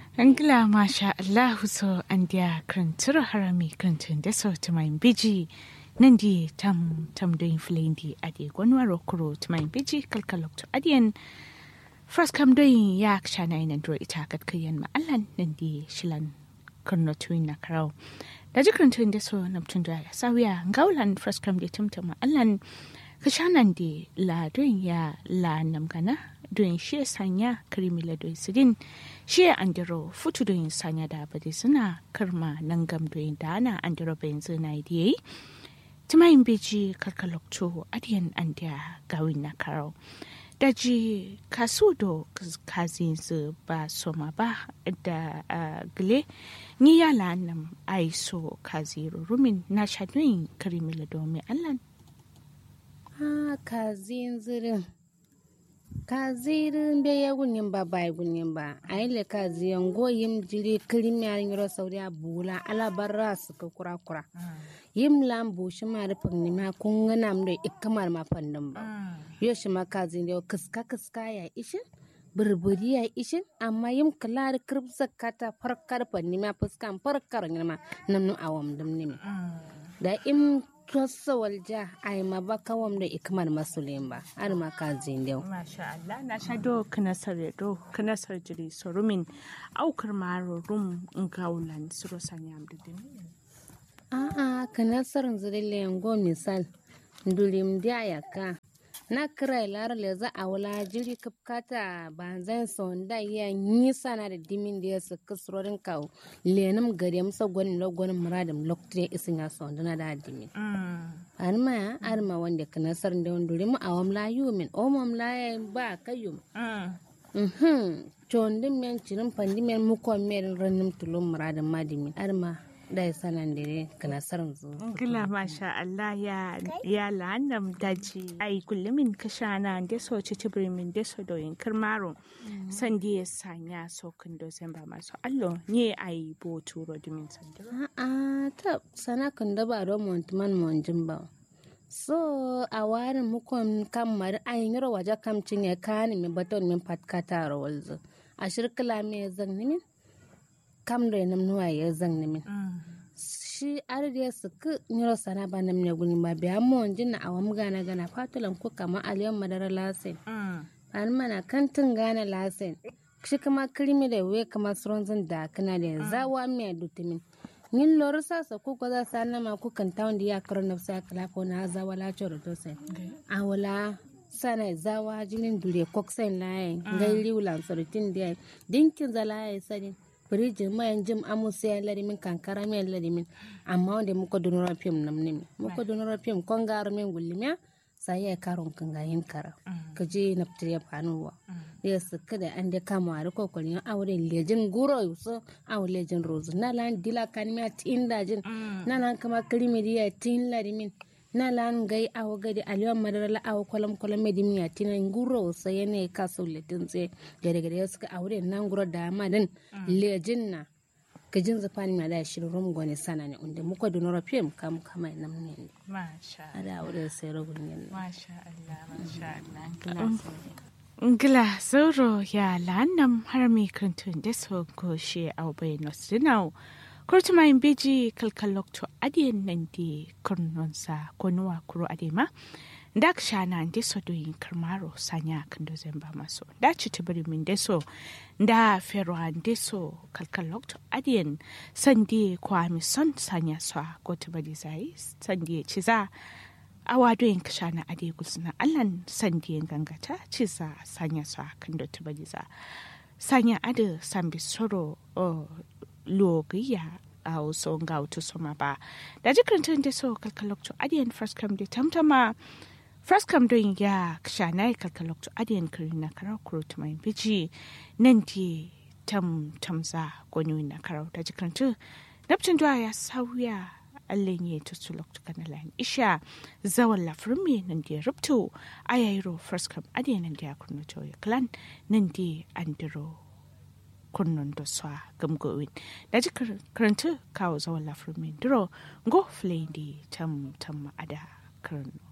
Angla masha Allahu so an dia krantura harami krantun da so tumain biji nan di tam tam doin flendi ade gwanwaro kuro tumain biji kalkalok to adiyan first kam doin ya kshana ina dro ita kat kayan ma allan nan di shilan kurno tuin na karau da ji krantun da so namtun da ya sawiya ngaulan first kam di tumtuma allan kashanan di la doin ya la namgana doin shi sanya kirimila doin sidin shi andiro futu doin sanya da bade suna karma nan gam doin da ana andiro bayan zina yi timayin beji karkalokto adiyan andiya gawin na karo daji kasu do kazin su ba soma ba da gile ni yala nam aiso kaziru rumin na shadoyin kirimila domin allan ha kazin zirin kazirin be ya gunyin ba ba gunyin ba a yi le kaziyan goyim jiri kirim ya yiro sauri a bula alabarra su ka kura kura yim lam bu shi ma da fagni ma kun gana mu da ikamar ma fannin ba yo shi ma kazin da kiska kiska ya ishin burburi ya ishin amma yim kala da kirbsa kata farkar fanni ma fuskan farkar ma nan nu awam dum ne da im tossa walja ay ma ba kawam da ikmar masulin ba ar ma ka zindau masha Allah na sha do kana sare do kana sar jiri sorumin aukar maro rum ngaulan suro sanyam da dimi a a kana sarin zirille ngo misal ndulim dia yaka na kira lar le za a wala jiri kapkata banzan sonda ya nisa na da dimin da ya su kasrorin kawo lenim gari musa gwanin da gwanin muradin lokacin isin ya sonda na da dimin arma ya arma wanda ka nasar da wanda rimu a wamla yumin o mamla ya ba kayyum mhm chondin men cirin pandi men mukon men ranim tulum muradin madimin arma da ya sanan da ka nasar zu Gila masha Allah ya ya lanam daji ai kullumin kashana da so ci tibrimin da so doyin kirmaro san da ya sanya so kun do sen ba masu allo ne ai bo turo dimin sandiro a'a ta sana kan da ba don montuman monjin ba so a warin mukon kan mari ayin yaro waje kam cinye kani mi baton min patkata rawalzo a shirkila me zan nimin kam da nam nuwa ya zan nimin shi arde su ku nyiro sana ba nam ne guni ba biya monjin na awam gana gana fatulan ku kama aliyan madara lasin an mana kantin gana lasin shi kama kirimi da we kama suronzin da kana da zawa mai dutumin yin lori sasa ku ko za sa nama ku kan tawon da ya karo na sa kala ko na zawa la choro to sai a wala sana zawa jinin dure koksen laye ngai liulan sorotin da dinkin zalaye sadin firijin mayan jim amusa ya larimin kankara mai larimin amma wanda muka donora fim nam ne muka donora fim kon garo min gullimiya sai ya karon kan gayin kara ka je na fitar ya fanuwa da su kada an da kama a riko kwalin aure lejin guro yuso aw lejin rozu na lan dila kan miya tin dajin na lan kama krimi diya tin larimin na lan gai awo gadi aliyan madara la awo kwalam kwalam medi miya tinan guro sai ne ka so letin tse gare gare suka aure nan guro da madan lejin na gajin zafani ma da shirin rum gwani sana ne inda muka donora fim kam kama nam ne masha ada aure sai ragun yin masha Allah masha Allah Ngila zoro ya lanam harami kantun da so goshe au bai nosinau kurtuma in beji kalkalok to adiyan nan di kurnonsa ko nuwa kuro adema da ka shana da so doyin karmaro sanya kan do zamba maso da ci tibiri min da so da fero an da so kalkalok to adiyan sandi kwa mi son sanya so ko tibiri zai sandi ci za awa doyin ka shana ade gusna allan sandi gangata ci za sanya so kan do tibiri za sanya ade sambi soro logiya a wasu ga wata soma ba da jikin da so kalkalokto adiyan first come da tamtama first come don ya shana ya kalkalokto adiyan kiri na karar kuro mai biji nan di tam tamza gwani na karar da jikin tu nafcin duwa ya sauya allen ya ta su lokto kana lan isha zawan lafrin me nan da rubto ayayro first come adiyan nan da ya kurno ya clan nan di andiro kunnon da swa gamgowin da ji karanta kawo zawon lafirmin duro go flay di tam tam ada karno